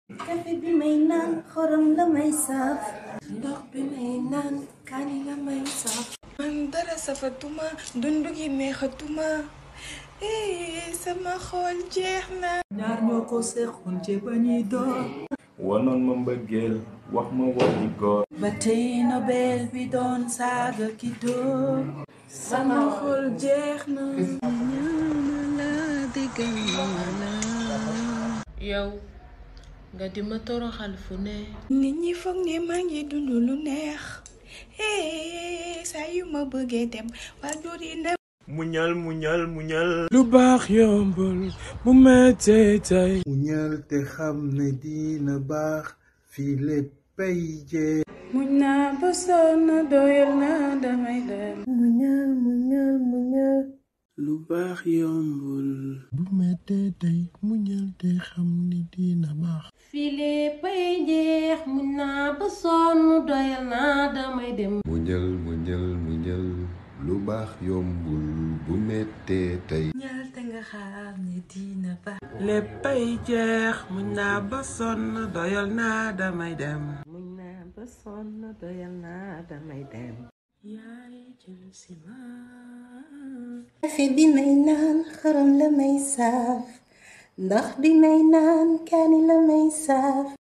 kafe bi may naan xorom la may saaf ndox bi may naan kaani la may saaf man dara safatuma dundu gi neexatuma eh sama xol jeex na ñaar ñoo ko seqoon ci ba ñuy door wanoon ma mbëggeel wax ma waxi góor ba tey nobel bi doon saaga ki door sama xol jeex na yow nga di ma toroxal fu ne nit ñi foog ne maa ngi dund lu neex eh saa yu ma bëggee dem waa dóor yi ne muñal muñal muñal lu baax yombul bu mettee tey muñal te xam ne dina baax fii léppay jee muñ naa ba sonn doyal naa damay dem muñal muñal muñal lu baax yombul bu mettee tey muñal te xam ni dina baax file pay jeex muñ naa ba sonn doyal naa damay dem muñal muñal muñal lu baax yombul bu mettee tey ñaal te nga xam ne dina baax léppay jeex muñ naa ba sonn doyal naa damay dem muñ naa ba sonn doyal naa damay dem yaay jël si ma kafe bi may naan xorom la may saaf ndox bi may naan kaani la may saaf